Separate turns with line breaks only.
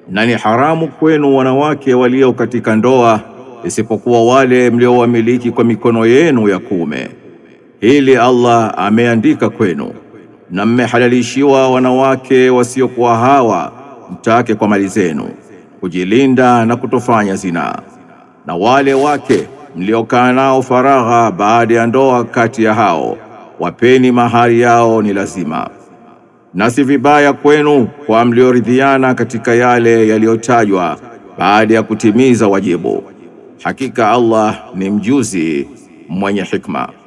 na ni haramu kwenu wanawake walio katika ndoa isipokuwa wale mliowamiliki kwa mikono yenu ya kuume. Hili Allah ameandika kwenu, na mmehalalishiwa wanawake wasiokuwa hawa mtake kwa mali zenu, kujilinda na kutofanya zinaa, na wale wake mliokaa nao faragha baada ya ndoa kati ya hao, wapeni mahari yao ni lazima na si vibaya kwenu kwa mlioridhiana katika yale yaliyotajwa baada ya kutimiza wajibu. Hakika Allah ni mjuzi mwenye hikma.